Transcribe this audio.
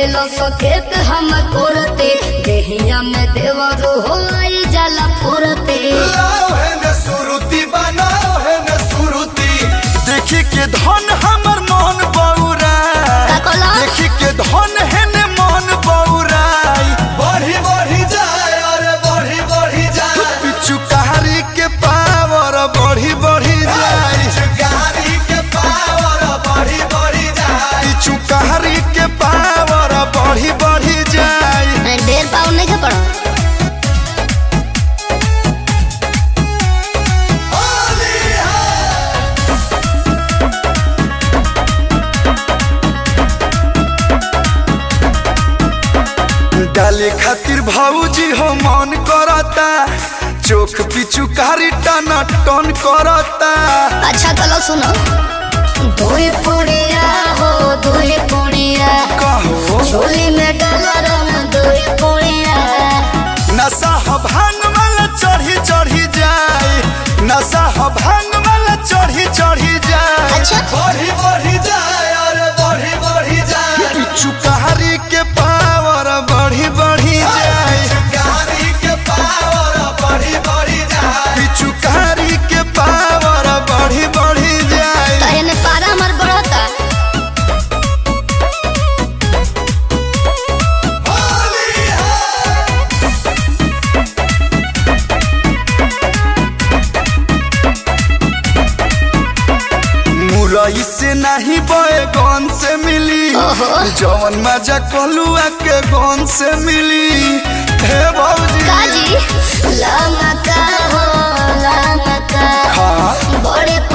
देखेलो सकेत हम कोरते देहिया में देवरो हो आई जाला पुरते लाओ है न सुरुति बनाओ है न सुरुति देखी के धन हमर मन बौरा का कहला? देखी के धन है न मन बौराई बढ़ी बढ़ी जाए अरे बढ़ी बढ़ी जाए पिछु कहारी के पावर बढ़ी बढ़ी जाए गाड़ी के पावर बढ़ी बढ़ी जाए पिछु कहारी के पावर बढ़ी बढ़ी जाए ढेर पाउन नहीं के पड़ा डाले खातिर भाऊजी हो मन करता चोख पिचु कारी टना टन करता अच्छा चलो सुनो दुई पुड़िया हो दुई पुड़िया कहो झोली में डाला रंग दुई पुड़िया नशा ह भांग वाला चढ़ी चढ़ी जाए नशा ह भांग वाला चढ़ी चढ़ी जाए अच्छा। बढ़ी बढ़ी जाए अरे बढ़ी बढ़ी जाए पिचु कारी के पावर बढ़ी बढ़ी जाए कारी के पावर बढ़ी बढ़ी जाए पिचु कारी के पावर बढ़ी बढ़ी जाए तो एने पारा हमार बढ़ता मुरई से नहीं बैगन से मिली ओहो। जवन मजा कलुआ के गन से मिली हे भौजी काजी लमका हो लमका खा बड़े